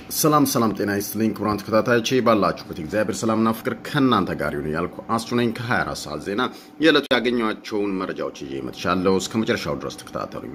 ሰላም ሰላም፣ ጤና ይስጥልኝ ክቡራን ተከታታዮቼ ባላችሁበት እግዚአብሔር ሰላምና ፍቅር ከእናንተ ጋር ይሁን ያልኩ አስቱ ነኝ። ከ24 ሰዓት ዜና የዕለቱ ያገኘኋቸውን መረጃዎች ይዤ መጥቻለሁ። እስከ መጨረሻው ድረስ ተከታተሉኝ።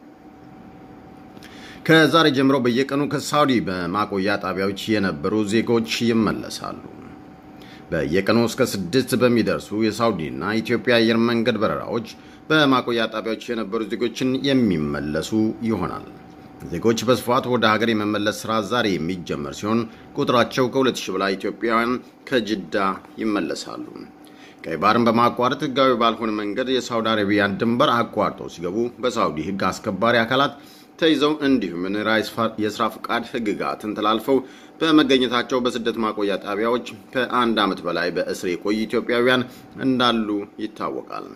ከዛሬ ጀምሮ በየቀኑ ከሳውዲ በማቆያ ጣቢያዎች የነበሩ ዜጎች ይመለሳሉ። በየቀኑ እስከ ስድስት በሚደርሱ የሳውዲና ኢትዮጵያ አየር መንገድ በረራዎች በማቆያ ጣቢያዎች የነበሩ ዜጎችን የሚመለሱ ይሆናል። ዜጎች በስፋት ወደ ሀገር የመመለስ ስራ ዛሬ የሚጀመር ሲሆን ቁጥራቸው ከሁለት ሺህ በላይ ኢትዮጵያውያን ከጅዳ ይመለሳሉ። ቀይ ባህርን በማቋረጥ ህጋዊ ባልሆነ መንገድ የሳውዲ አረቢያን ድንበር አቋርጠው ሲገቡ በሳውዲ ህግ አስከባሪ አካላት ተይዘው እንዲሁም የስራ ፍቃድ ህግጋትን ተላልፈው በመገኘታቸው በስደት ማቆያ ጣቢያዎች ከአንድ ዓመት በላይ በእስር የቆዩ ኢትዮጵያውያን እንዳሉ ይታወቃል።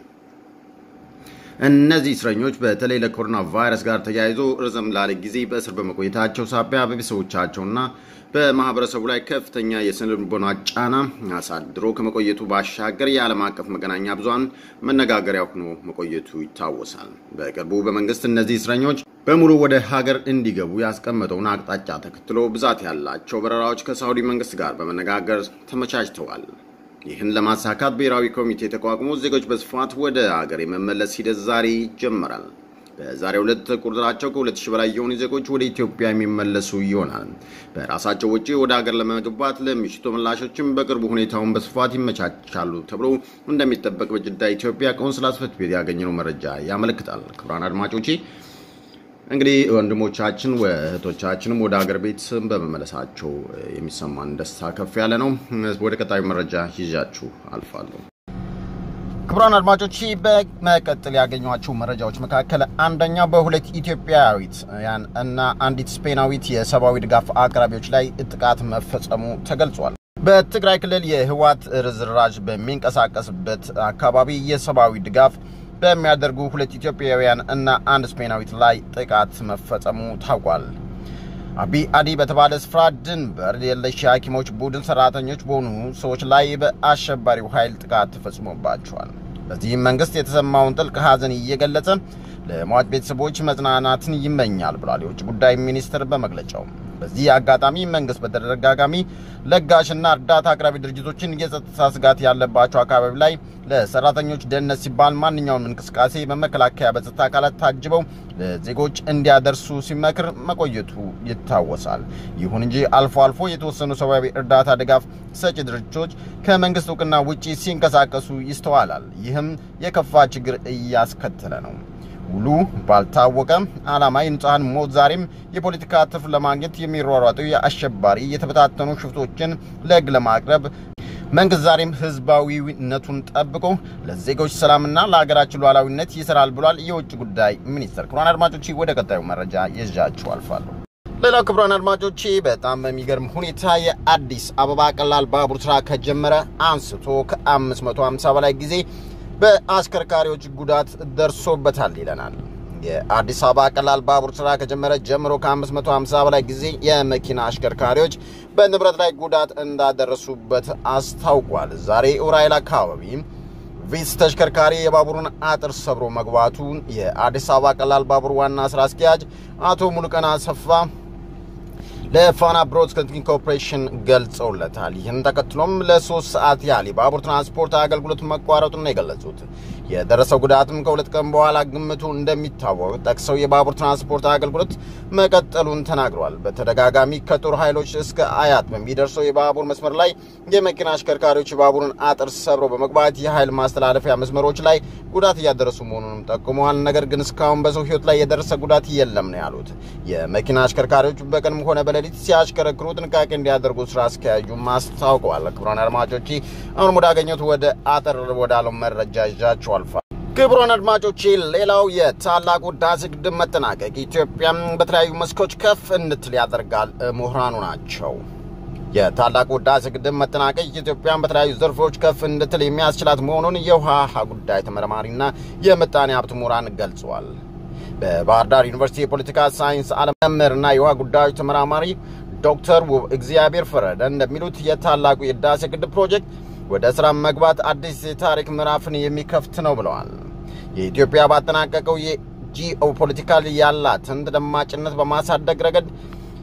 እነዚህ እስረኞች በተለይ ለኮሮና ቫይረስ ጋር ተያይዞ ረዘም ላለ ጊዜ በእስር በመቆየታቸው ሳቢያ በቤተሰቦቻቸውና በማህበረሰቡ ላይ ከፍተኛ የስነ ልቦና ጫና አሳድሮ ከመቆየቱ ባሻገር የዓለም አቀፍ መገናኛ ብዙሃን መነጋገሪያ ሆኖ መቆየቱ ይታወሳል። በቅርቡ በመንግስት እነዚህ እስረኞች በሙሉ ወደ ሀገር እንዲገቡ ያስቀመጠውን አቅጣጫ ተከትሎ ብዛት ያላቸው በረራዎች ከሳውዲ መንግስት ጋር በመነጋገር ተመቻችተዋል። ይህን ለማሳካት ብሔራዊ ኮሚቴ ተቋቁሞ ዜጎች በስፋት ወደ ሀገር የመመለስ ሂደት ዛሬ ይጀመራል። በዛሬው ዕለት ቁጥራቸው ከሁለት ሺህ በላይ የሆኑ ዜጎች ወደ ኢትዮጵያ የሚመለሱ ይሆናል። በራሳቸው ወጪ ወደ ሀገር ለመግባት ለሚሽቱ ተመላሾችም በቅርቡ ሁኔታውን በስፋት ይመቻቻሉ ተብሎ እንደሚጠበቅ በጅዳ ኢትዮጵያ ቆንስላ ጽሕፈት ቤት ያገኘነው መረጃ ያመለክታል። ክቡራን አድማጮቼ እንግዲህ ወንድሞቻችን እህቶቻችንም ወደ ሀገር ቤት በመመለሳቸው የሚሰማን ደስታ ከፍ ያለ ነው። ወደ ቀጣዩ መረጃ ይዣችሁ አልፋለሁ። ክቡራን አድማጮች በመቀጠል ያገኟቸው መረጃዎች መካከል አንደኛው በሁለት ኢትዮጵያዊት እና አንዲት ስፔናዊት የሰብአዊ ድጋፍ አቅራቢዎች ላይ ጥቃት መፈጸሙ ተገልጿል። በትግራይ ክልል የህወሓት ርዝራዥ በሚንቀሳቀስበት አካባቢ የሰብአዊ ድጋፍ በሚያደርጉ ሁለት ኢትዮጵያውያን እና አንድ ስፔናዊት ላይ ጥቃት መፈጸሙ ታውቋል። አቢ አዲ በተባለ ስፍራ ድንበር የለሽ የሐኪሞች ቡድን ሰራተኞች በሆኑ ሰዎች ላይ በአሸባሪው ኃይል ጥቃት ተፈጽሞባቸዋል። በዚህም መንግስት የተሰማውን ጥልቅ ሐዘን እየገለጸ ለሟች ቤተሰቦች መጽናናትን ይመኛል ብሏል የውጭ ጉዳይ ሚኒስትር በመግለጫው። በዚህ አጋጣሚ መንግስት በተደጋጋሚ ለጋሽና እርዳታ አቅራቢ ድርጅቶችን የጸጥታ ስጋት ያለባቸው አካባቢ ላይ ለሰራተኞች ደህንነት ሲባል ማንኛውም እንቅስቃሴ በመከላከያ በጸጥታ አካላት ታጅበው ለዜጎች እንዲያደርሱ ሲመክር መቆየቱ ይታወሳል። ይሁን እንጂ አልፎ አልፎ የተወሰኑ ሰብአዊ እርዳታ ድጋፍ ሰጪ ድርጅቶች ከመንግስት እውቅና ውጪ ሲንቀሳቀሱ ይስተዋላል። ይህም የከፋ ችግር እያስከተለ ነው። ውሉ ባልታወቀ ዓላማ የንጹሐን ሞት ዛሬም የፖለቲካ ትርፍ ለማግኘት የሚሯሯጡ የአሸባሪ የተበታተኑ ሽፍቶችን ለሕግ ለማቅረብ መንግስት ዛሬም ህዝባዊነቱን ጠብቆ ለዜጎች ሰላምና ለሀገራችን ሉዓላዊነት ይሰራል ብሏል የውጭ ጉዳይ ሚኒስትር። ክቡራን አድማጮች ወደ ቀጣዩ መረጃ ይዣችሁ አልፋለሁ። ሌላው ክቡራን አድማጮቼ በጣም በሚገርም ሁኔታ የአዲስ አበባ ቀላል ባቡር ስራ ከጀመረ አንስቶ ከ550 በላይ ጊዜ በአሽከርካሪዎች ጉዳት ደርሶበታል ይለናል። የአዲስ አበባ ቀላል ባቡር ስራ ከጀመረ ጀምሮ ከ550 በላይ ጊዜ የመኪና አሽከርካሪዎች በንብረት ላይ ጉዳት እንዳደረሱበት አስታውቋል። ዛሬ ኡራኤል አካባቢ ቪስ ተሽከርካሪ የባቡሩን አጥር ሰብሮ መግባቱን የአዲስ አበባ ቀላል ባቡር ዋና ስራ አስኪያጅ አቶ ሙሉቀን አሰፋ ለፋና ብሮድካስቲንግ ኮርፖሬሽን ገልጸውለታል። ይህን ተከትሎም ለሶስት ሰዓት ያህል የባቡር ትራንስፖርት አገልግሎት መቋረጡን ነው የገለጹት። የደረሰው ጉዳትም ከሁለት ቀን በኋላ ግምቱ እንደሚታወቅ ጠቅሰው የባቡር ትራንስፖርት አገልግሎት መቀጠሉን ተናግረዋል። በተደጋጋሚ ከጦር ኃይሎች እስከ አያት በሚደርሰው የባቡር መስመር ላይ የመኪና አሽከርካሪዎች የባቡርን አጥር ሰብረው በመግባት የኃይል ማስተላለፊያ መስመሮች ላይ ጉዳት እያደረሱ መሆኑንም ጠቁመዋል። ነገር ግን እስካሁን በሰው ሕይወት ላይ የደረሰ ጉዳት የለም ነው ያሉት። የመኪና አሽከርካሪዎች በቀንም ሆነ በሌሊት ሲያሽከረክሩ ጥንቃቄ እንዲያደርጉ ስራ አስኪያጁም አስታውቀዋል። ክቡራን አድማጮቼ አሁንም ወዳገኘሁት ወደ አጠር ወዳለው መረጃ ይዣችኋል። ክቡራን አድማጮቼ ሌላው የታላቁ ህዳሴ ግድብ መጠናቀቅ ኢትዮጵያ በተለያዩ መስኮች ከፍ እንድትል ያደርጋል ምሁራኑ ናቸው። የታላቁ ህዳሴ ግድብ መጠናቀቅ ኢትዮጵያን በተለያዩ ዘርፎች ከፍ እንድትል የሚያስችላት መሆኑን የውሃ ጉዳይ ተመራማሪና የምጣኔ ሀብት ምሁራን ገልጸዋል። በባህር ዳር ዩኒቨርሲቲ የፖለቲካ ሳይንስ ዓለም መምህርና የውሃ ጉዳዮች ተመራማሪ ዶክተር ውብ እግዚአብሔር ፈረደ እንደሚሉት የታላቁ የህዳሴ ግድብ ፕሮጀክት ወደ ስራ መግባት አዲስ የታሪክ ምዕራፍን የሚከፍት ነው ብለዋል። የኢትዮጵያ ባጠናቀቀው የጂኦ ፖለቲካል ያላትን ተደማጭነት በማሳደግ ረገድ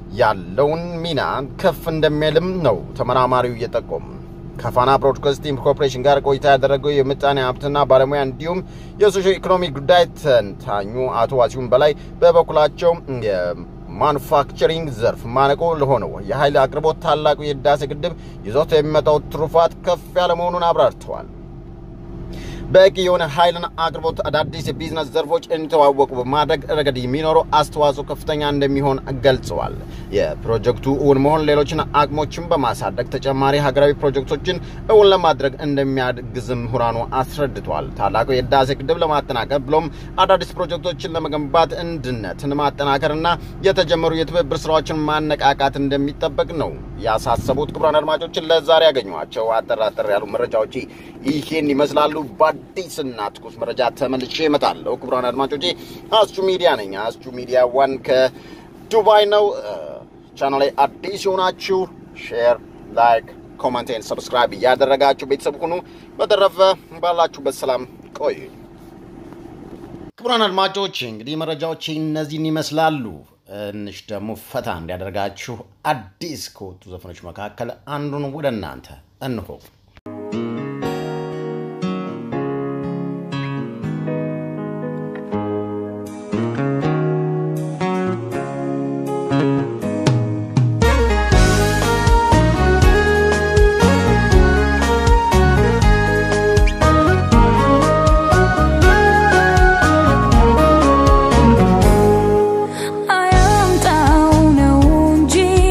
ያለውን ሚና ከፍ እንደሚልም ነው ተመራማሪው እየጠቆሙ። ከፋና ብሮድካስቲንግ ኮርፖሬሽን ጋር ቆይታ ያደረገው የምጣኔ ሀብትና ባለሙያ እንዲሁም የሶሾ ኢኮኖሚ ጉዳይ ተንታኙ አቶ ዋሲሁን በላይ በበኩላቸው የማኑፋክቸሪንግ ዘርፍ ማነቆ ለሆነው የኃይል አቅርቦት ታላቁ የህዳሴ ግድብ ይዞት የሚመጣው ትሩፋት ከፍ ያለ መሆኑን አብራርተዋል። በቂ የሆነ ኃይልን አቅርቦት አዳዲስ የቢዝነስ ዘርፎች እንዲተዋወቁ በማድረግ ረገድ የሚኖረው አስተዋጽኦ ከፍተኛ እንደሚሆን ገልጸዋል። የፕሮጀክቱ እውን መሆን ሌሎችን አቅሞችን በማሳደግ ተጨማሪ ሀገራዊ ፕሮጀክቶችን እውን ለማድረግ እንደሚያግዝ ምሁራኑ አስረድተዋል። ታላቁ የህዳሴ ግድብ ለማጠናቀር ብሎም አዳዲስ ፕሮጀክቶችን ለመገንባት አንድነትን ማጠናከርና የተጀመሩ የትብብር ስራዎችን ማነቃቃት እንደሚጠበቅ ነው ያሳሰቡት። ክቡራን አድማጮችን ለዛሬ ያገኟቸው አጠር አጠር ያሉ መረጃዎች ይህን ይመስላሉ። በአዲስና ትኩስ መረጃ ተመልሼ እመጣለሁ። ክቡራን አድማጮቼ አስቹ ሚዲያ ነኝ። አስቹ ሚዲያ ዋን ከዱባይ ነው። ቻናል ላይ አዲስ የሆናችሁ ሼር፣ ላይክ፣ ኮመንቴን ሰብስክራይብ እያደረጋችሁ ቤተሰብ ሁኑ። በተረፈ ባላችሁበት ሰላም ቆዩ። ክቡራን አድማጮች እንግዲህ መረጃዎች እነዚህን ይመስላሉ። ትንሽ ደግሞ ፈታ እንዲያደርጋችሁ አዲስ ከወጡ ዘፈኖች መካከል አንዱን ወደ እናንተ እንሆ። አያምጣው ነው እንጂ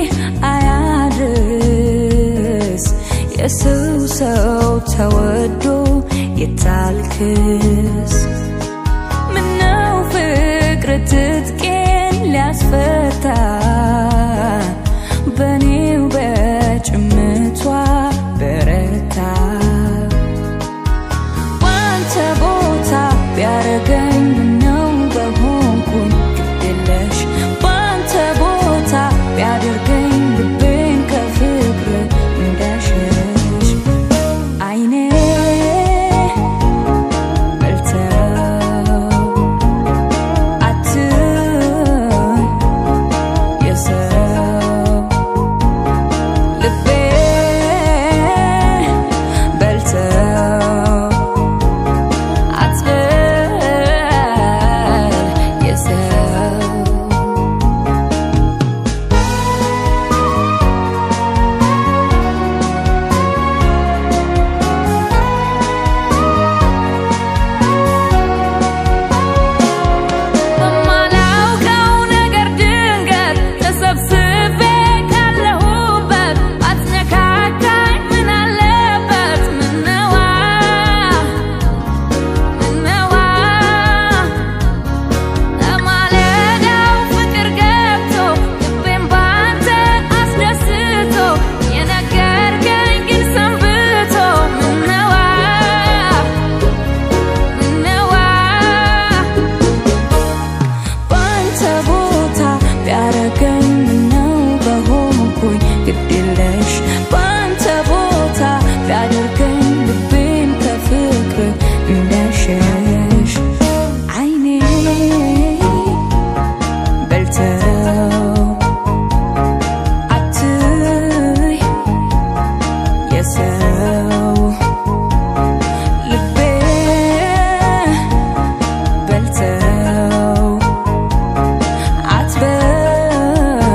አያድርስ የሰው ሰው ተወዶ የታልክስ ምነው ፍቅር ትጥቄን ሊያስፈታ በኔው በጭምቷ በረታ ባንተ ቦታ ቢያረገኝ ምነው በሆንኩኝ ግድለሽ ባንተ ቦታ ቢያደርገኝ ልቤን ከፍቅር እንዳሸሽ አይኔ በልተው አትይ የሰው ልቤ በልተው አትበል የሰው በማላውቀው ነገር ድንገት ተሰብስቤ ካለሁበት አትነካካኝ ምን አለበት ምነዋ ምነዋ ለማለዳው ፍቅር ገብቶ ልቤን ባንተ አስደስቶ የነገርከኝ ግን ሰንብቶ ምነዋ ምነዋ ባንተ ቦታ ቢያረገኝ ምነው በሆንኩኝ ግድለሽ ባንተ ቦታ ቢያደርገኝ ልቤን ከፍቅር እንዳሸሽ አይኔ በልተው አትይ የሰው ልቤ በልተው አትበል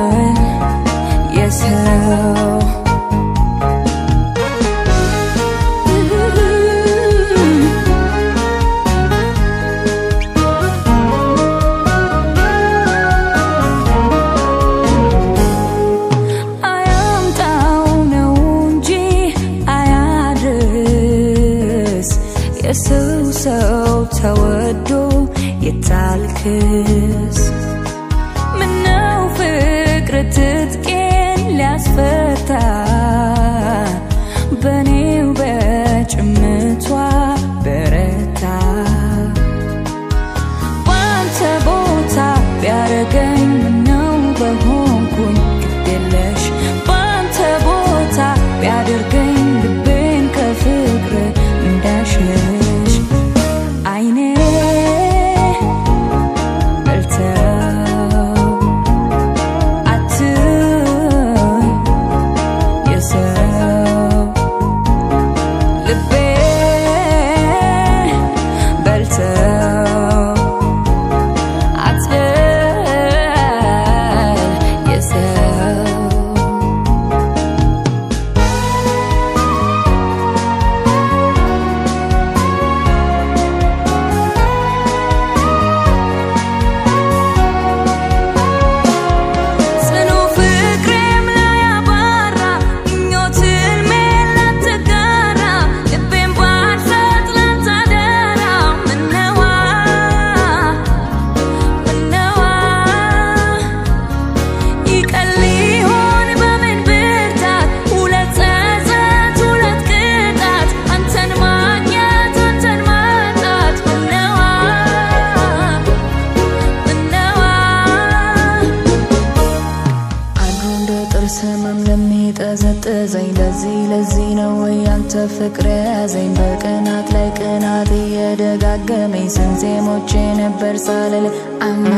ቀን ሊሆን በምን ብርታት ሁለት ጸጸት ሁለት ቅጣት አንተን ማግኘት አንተን ማጣት ምነዋ ምነዋ አድሮ እንደ ጥርስ ህመም ለሚጠዘጥዘኝ ለዚህ ለዚህ ነው ወይ ያንተ ፍቅር ያዘኝ በቅናት ላይ ቅናት እየደጋገመኝ ስንቴ ሞቼ ነበር ሳልል አማ